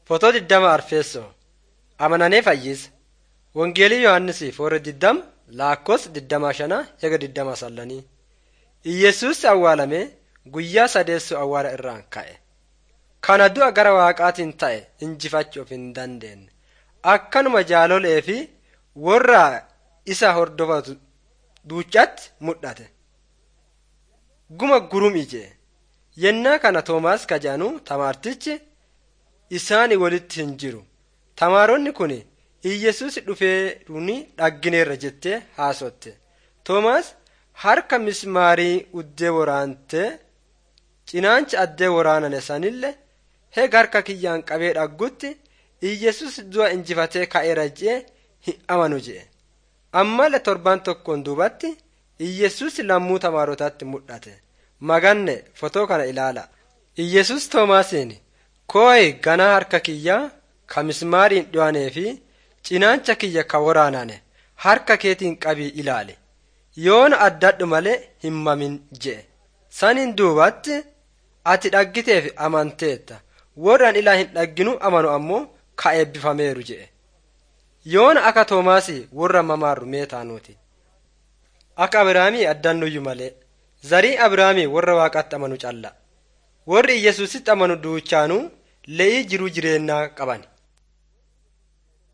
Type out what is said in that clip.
Fotoo diddama Arfeessoo Amananee Fayyisa Wangeelii Yohaannisi foora diddama Laakkos diddama shana hega diddama sallanii Iyyesuus awwaalamee guyyaa sadeessoo awwaala irraan ka'e. Kana du'a gara waaqaatiin ta'e injifachuuf hin dandeenye. Akkanuma jaalolee fi warra isa hordofatu duuchatti mul'ate. Guma gurum ijee yennaa kana Toomaas kajaanu tamaartichi isaani walitti hin jiru. Tamaaronni kun Iyyesuus dhufeeruni dhaggineerra jettee haasotte. Toomaas harka mismaarii uddee waraantee cinaancha addee waraanane sanillee heega harka kiyyaan qabee dhaggutti Iyyesuus du'a injifatee ka'eera jee hin amanu jee. Ammallee torban tokkoon duubatti Iyyesuus lammuu tamaarotaatti mul'ate. Maganne fotoo kana ilaala. Iyyesuus Toomaasiin kooyi ganaa harka kiyyaa ka mismaariin dhiyaanee fi cinaancha kiyya ka waraanane harka keetiin qabii ilaali. Yoona addadhu malee hin mamin jee. Saniin duubatti ati dhaggiteef amanteetta. Warraan ilaa hin dhagginu amanu ammoo ka eebbifameeru jee. Yoona akka Toomaasii warra mamaarru mee taanuuti. Akka Abiraamii addannuyyuu malee. Zarii Abiraamii warra waaqatti amanu calla. Warri Iyyesuusitti amanu duuchaanuu le'ii jiruu jireenyaa qaban.